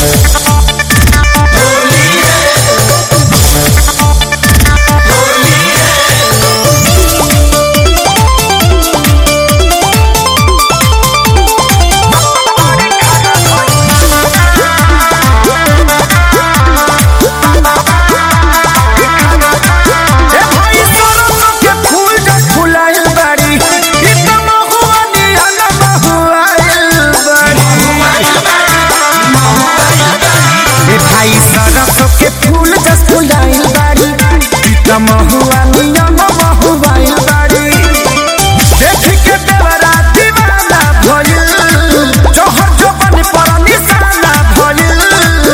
ए भाई सरसों के फूल जब फुलाइल बाड़ी ई त महुआ निहन महुआइल बाड़ी ए भाई सरसों के फूल जब फुलाइल बाड़ी ई त महुआ निहन महुआइल बाड़ी देख के देवरा दीवाना भइल जोहर जोबन पर निशाना भइल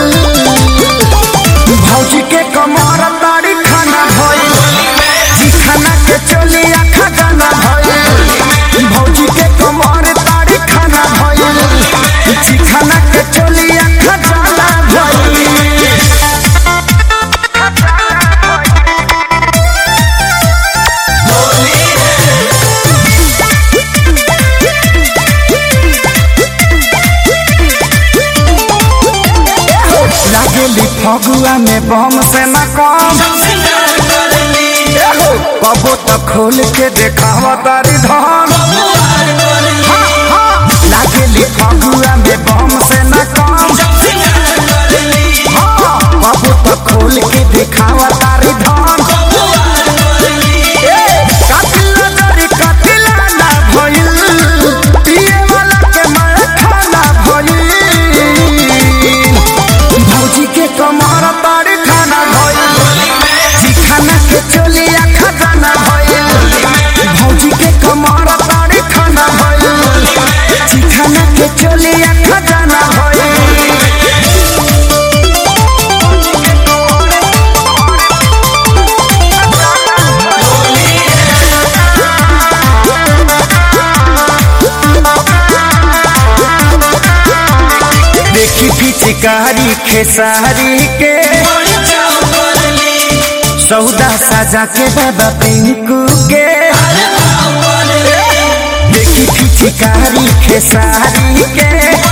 भौजी के कमर तारी खाना भइल जी खाना के चलिया खजाना भइल भौजी के कमर तारी खाना भइल जी खाना के चलिया खजाना भइल लागेली फगुआ में बम से न कम एहो, कबो तो खोल के देखावा तारी धन हाँ, हाँ, लागेली फगुआ में बम से न कम हाँ, कबो तो खोल के देखावा तारी धन ए, कातिल नजरी कातिला ना भइल, पिए वाला के मारा खाना भइल। भौजी के कमर तारी खाना भइल जी खाना के चोलिया खजाना भइल भौजी के कमर तारी खाना भइल जी खाना के चोलिया खजाना भइल देखी पिचकारी खेसारी के सौदा साजा के बाबा पिंकू के देखी पिचकारी खेसारी के